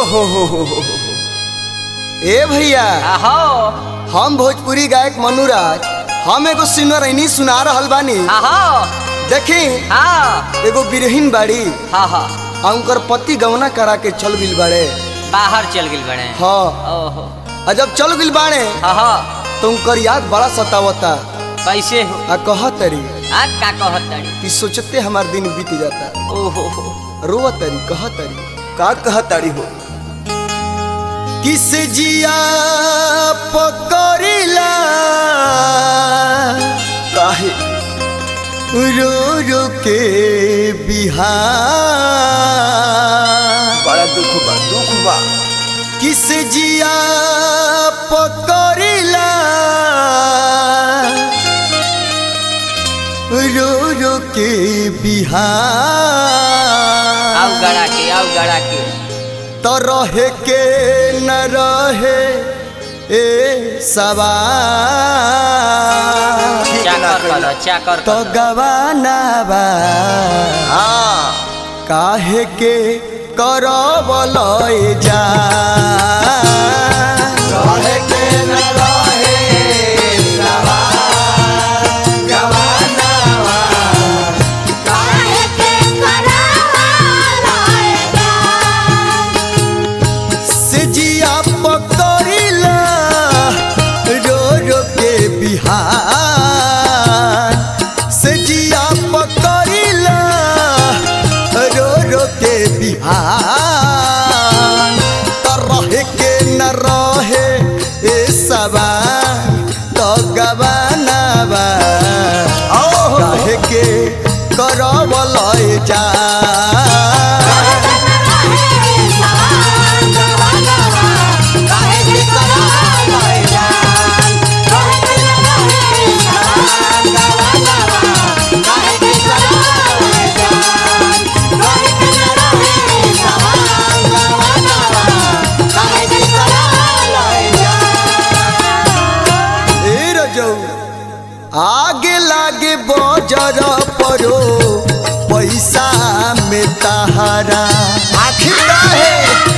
हो हो हो हो हो। ए भैया आहो हम भोजपुरी गायक मनुराज हम एगो सिंगरैनी सुना रहल बानी आहो देखी हाँ एगो बिरहीन बाड़ी हाँ हाँ आ उनकर पति गवना करा के चल गिल बाड़े बाहर चल गई बड़े हाँ ओहो आ जब चल गिल बाड़े हाँ हाँ तो उनकर याद बड़ा सतावता कैसे हो आ कह तरी आ का कहत तड़ी कि सोचते हमार दिन बीत जाता ओहो हो रोआ तरी कह तरी का कह तरी हो किस जिया पकड़िला काहे रो रो के बिहार बड़ा दुख बा दुख बा किस जिया पकड़िला रो रो के बिहार आओ गड़ा के आओ गड़ा के तो रहे के न रहे ए सवार ठीक ना चाकर कइला। कर चाकर तो कर गवाना बा हाँ काहे के करब लय जा रहे के न रहे सवार गवाना बा काहे के करावला से जिया पकड़िला रो रो के बिहार से जिया पकड़िला रो रो के बिहार तो रहे के न रहे ए सबा तो गवाना बा रहे के करब लय जा काहे के करावला काहे के करावला काहे के करावला ए रजौ आगे लागे बजर परो पैसा में तहारा आखिर काहे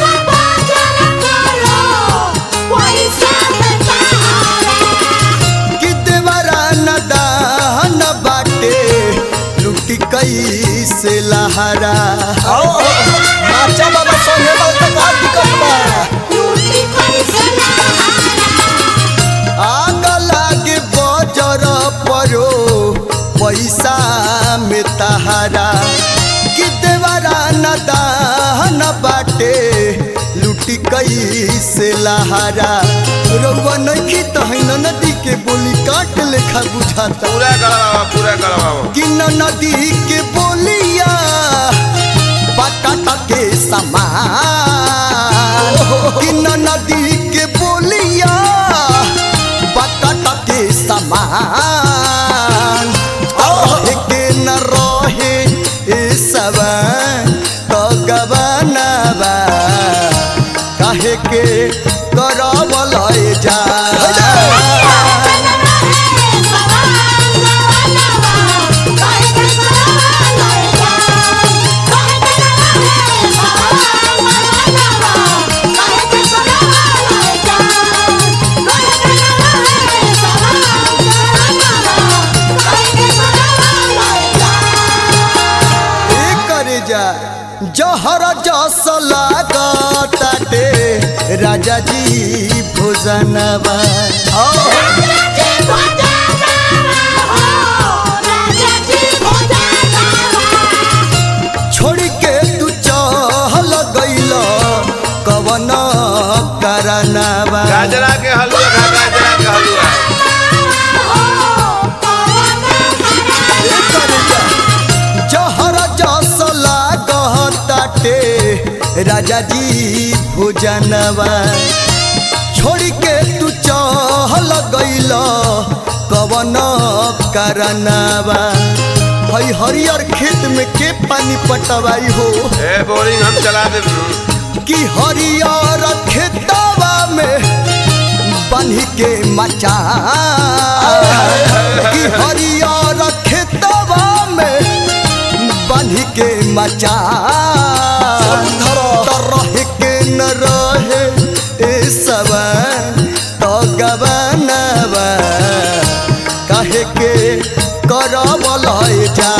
कि देवरा न दान बाटे लुटी कैसे लहरा नाचा बाबा संगे बहुत का दिक्कत बा आग लागे बजर परो पैसा में तहारा कि देवरा न दान बाटे लुटी कैसे लहारा रउआ नइखी तहन नदी के बोली काट लेखा बुझाता पूरा करवावा पूरा करवावा कि न नदी के बोलिया बटाटा के समान कि न नदी के बोलिया बटाटा के समान रहे के न रहे ए सब तो गबनबा काहे के करब लय जा ए करे जा जहर जस लागताटे राजा जी भोजनवा छोड़ के तू चहल गइल कवन करनवा गाजरा के हलवा खा गाजरा के हलवा ए करे जा जहर जस लागताटे राजा जी भोजनवा छोड़ के तू चहल गइल कवन करनवा हई हरियर खेत में के पानी पटवाई हो ए बोरिंग हम चला दे कि हरियर खेतवा में बन्ही के मचा कि हरियर खेतवा में बन्ही के मचा तो रह के न रहे ए सवा तो गबनवा काहे के करब लय जा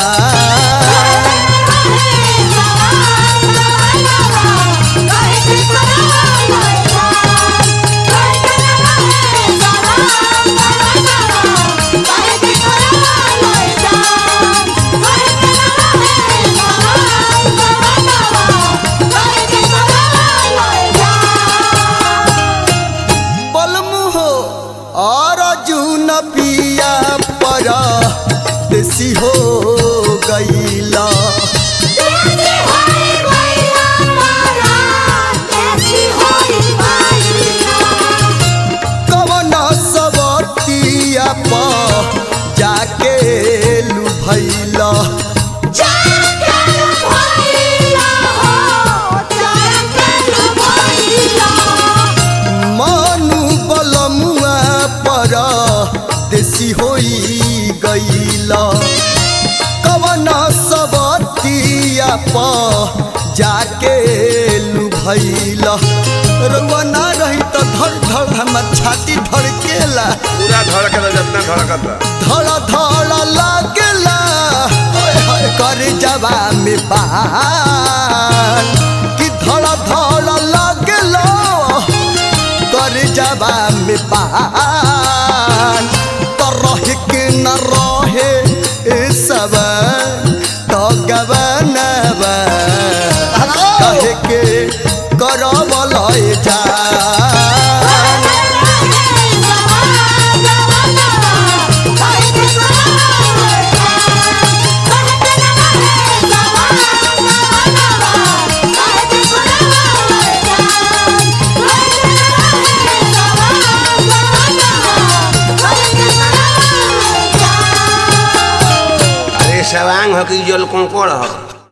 बलमुहो और जून पिया पर देसी हो गईला कवन सबतिया पर जाके लुभैला मानु बलमुआ पर देसी होई गईला कवन सबतिया पर जाके लुभैला रउआ ना रही तो धड़ धड़ हमर छाती धड़केला पूरा धड़कता जितना धड़कता धड़ धड़ लागेला कर जवा में बान कि धड़ धड़ लागेला कर जवा में बान तो रह के न रहे ए सब तो गवनवा कहे के करब लय जा अरे सवांग हो कि जल कंकड़ हो